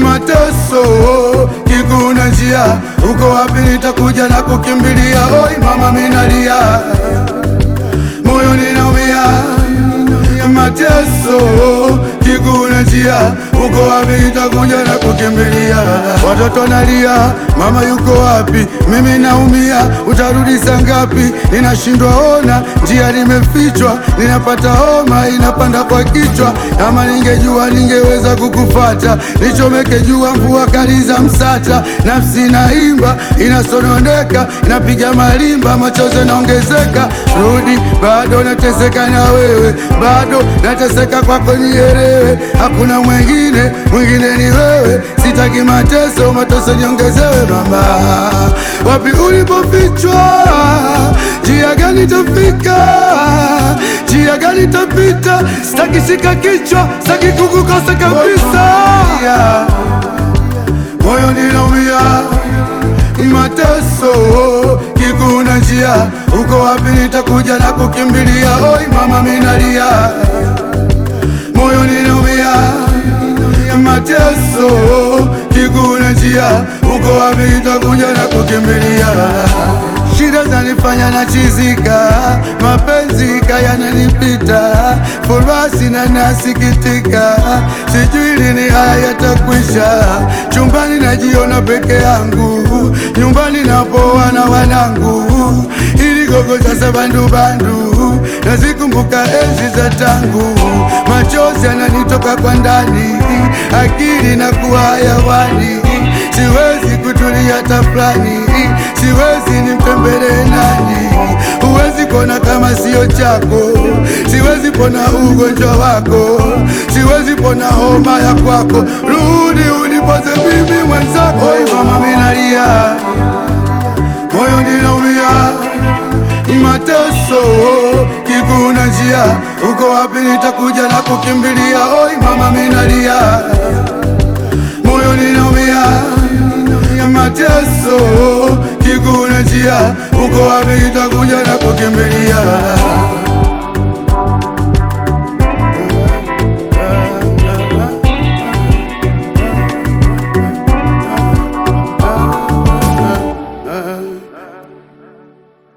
mateso kiguna njia, uko wapi? Nitakuja na kukimbilia. Oi mama, minalia moyo ninaumia, mateso kiguna njia, uko wapi? Nitakuja na kukimbilia. Watoto nalia, mama yuko wapi? Mimi naumia, utarudi saa ngapi? Ninashindwa ona, njia limefichwa, ninapata homa inapanda kwa kichwa. Kama ningejua ningeweza kukufata, nichomeke jua mvua kali za Msata. Nafsi inaimba inasononeka, inapiga malimba, machozi yanaongezeka. Rudi, bado nateseka na wewe, bado nateseka kwako, nielewe. Hakuna mwingine, mwingine ni wewe. Sitaki mateso, mateso niongezewe. Mama, wapi ulipofichwa? Njia gani tafika? Njia gani tapita? Sitaki shika kichwa, sitaki kukukosa kabisa. Moyo ninaumia, mateso kiguna njia, uko wapi? Nitakuja na kukimbilia. Oi mama, minalia, moyo ninaumia, mateso kiguna njia, uko wapi? Nitakuja na kukimbilia. Shida zanifanya na chizika, mapenzi kayananipita, furaha sina nasikitika, sijui lini haya yatakwisha. Chumbani najiona peke yangu, nyumbani napoa na wanangu, ili gogo sasa bandubandu, nazikumbuka enzi za tangu, machozi yananitoka kwa ndani, akili na kuwa hayawani, siwezi kutulia tafulani, siwezi nimtembelee nani? Huwezi pona kama sio chako, siwezi pona ugonjwa wako, siwezi pona homa ya kwako. Rudi unipoze mimi mwenzako. Oi mama, minalia, moyo ninaumia, mateso kiguna njia, uko wapi? Nitakuja na kukimbilia. Oi mama, minalia, moyo ninaumia, mateso kiguna njia, uko wapi? Nitakuja na kukimbilia.